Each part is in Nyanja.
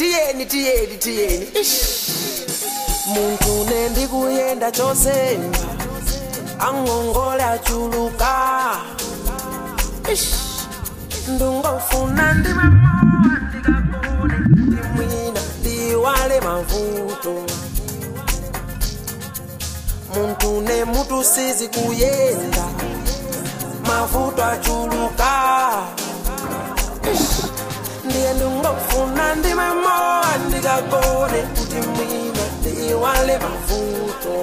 tiyeni tiyeni tiyeni Ish. muntu nendikuyenda chose angongole achuluka Ish. ndungofuna ndimemoa ndikakone ndimwina ndiwale mavuto muntu nemutu sizi kuyenda mavuto achuluka Ish. ndiye ndingofuna ndimemoa ndikakone kuti mwina ndiwale mavuto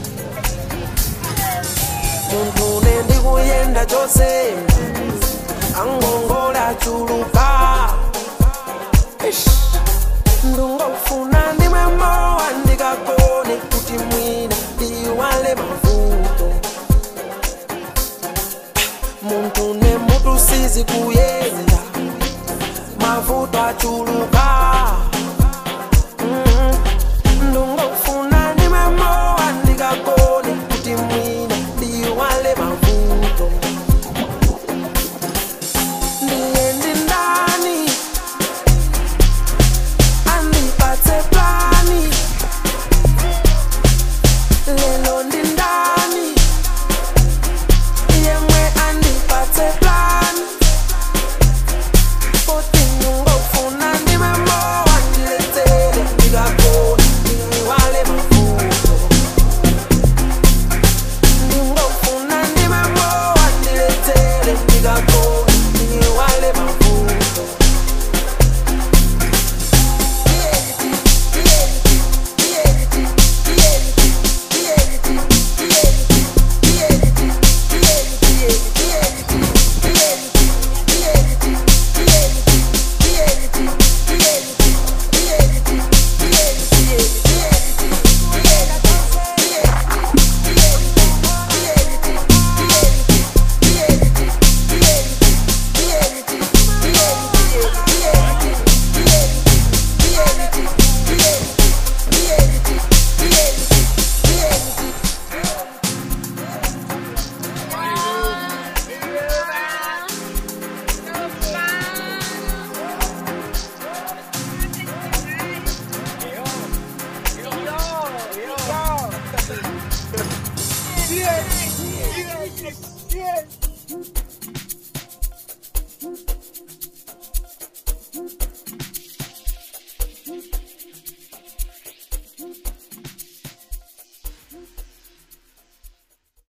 muntu nendikuyenda chose angongole achuluka Ish. ndingofuna ndimemoa ndikakone kuti mwina ndiwale mavuto muntu nemutu sizi kuyenda mavuto achuluka Mhm. ndingofuna ndimemoa ndikakone kuti mwina ndiwale mavuto ndiye ndindani andipatse plani lelo ndindani yemwe andipatse plani Futhi ngingofuna ndimemoa ndilethele ndikakone ndiwale mavuto Ngingofuna ndimemoa ndilethele ndikakone ndiwale mavuto Yeah, yeah, yeah, yeah.